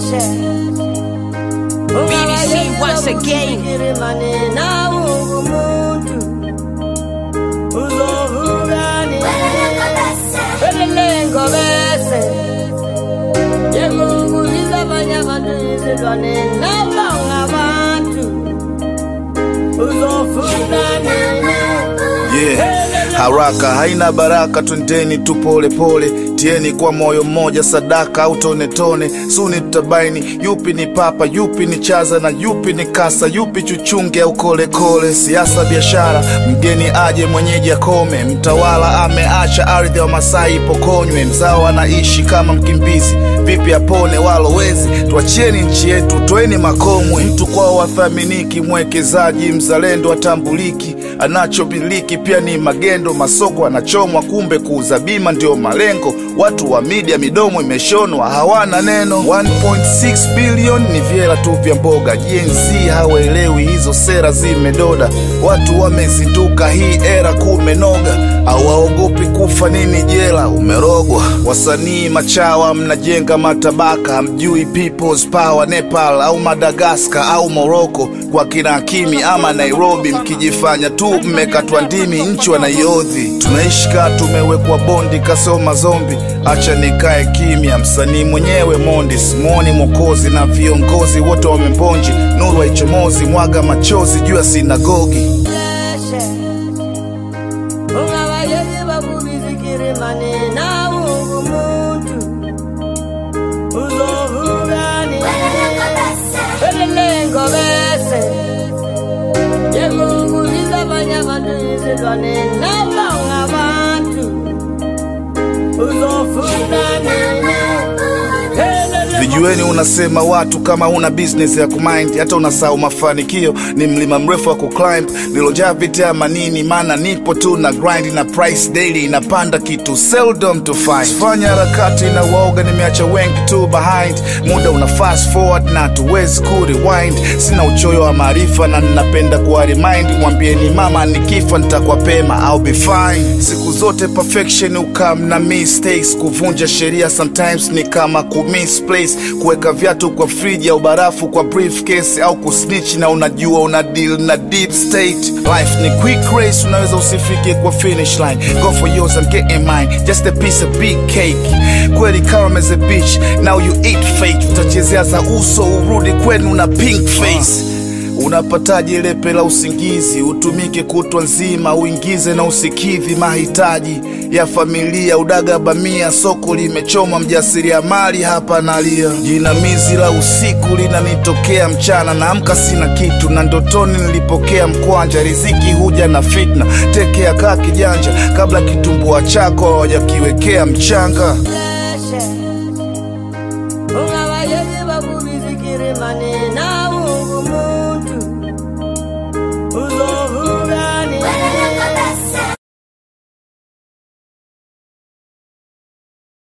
BBC once again. Lengo bese Yemunguliza abanye abantu izilwane nabanga abantu uzofuna nini Yeah. Haraka haina baraka, twendeni tu pole pole, tieni kwa moyo mmoja, sadaka au tone tone. Suni tutabaini yupi ni papa, yupi ni chaza na yupi ni kasa, yupi chuchunge au kole kole. Siasa, biashara, mgeni aje mwenyeji akome, mtawala ameacha ardhi wa Masai ipokonywe, mzao anaishi kama mkimbizi, vipi apone walowezi? Tuachieni nchi yetu, toeni makomwe. Mtu kwao wathaminiki, mwekezaji mzalendo atambuliki, anachomiliki pia ni magendo, masoko anachomwa, kumbe kuuza bima ndio malengo. Watu wa media midomo imeshonwa, hawana neno. 1.6 bilioni ni vyela tu vya mboga. Gen Z hawaelewi hizo sera zimedoda, watu wamezinduka, hii era kumenoga, hawaogopi kufa nini jela, umerogwa. Wasanii machawa mnajenga matabaka, hamjui people's power, Nepal au Madagaskar au Morocco kwa kina Hakimi ama Nairobi, mkijifanya tu mmekatwa ndimi, nchi wanaiodhi. Tunaishi kaa tumewekwa bondi, kasoma zombi. Acha nikae kimya, msanii mwenyewe mondi, simwoni Mwokozi na viongozi wote wamebonji, nuru haichomozi, mwaga machozi juu ya sinagogi. ungabayeki bakubizikirimane nawe ungumuntu uzovukani elelengo bese yemunguliza abanye abantu izilwane nabanga abantu uzofuna nini Vijueni unasema watu kama una business ya kumind, hata unasahau mafanikio ni mlima mrefu wa kuclimb, nilojaa vita ya manini, maana nipo tu na grind na price daily inapanda kitu seldom to find. Fanya harakati na waoga, nimeacha wengi tu behind, muda una fast forward na tuwezi ku rewind. Sina uchoyo wa maarifa na ninapenda kuwa remind, mwambieni mama nikifa nitakuwa pema, I'll be fine. Siku zote perfection ukam na mistakes, kuvunja sheria sometimes ni kama ku misplace, kuweka viatu kwa friji au barafu kwa briefcase, au kusnitch na unajua una deal na deep state. Life ni quick race, unaweza usifike kwa finish line. Go for yours, I'm getting mine, just a piece of big cake. Kweli calm as a beach, now you eat fake. Utachezea za uso urudi kwenu na pink face Unapataje lepe la usingizi? Utumike kutwa nzima, uingize na usikidhi mahitaji ya familia. Udaga bamia, soko limechoma, mjasiriamali hapa nalia. Jinamizi la usiku linanitokea mchana, naamka sina kitu, na ndotoni nilipokea mkwanja. Riziki huja na fitna, tekea kaa kijanja, kabla kitumbua chako hawajakiwekea mchanga. ungabayeki bakubizikirimane nawe ungumuntu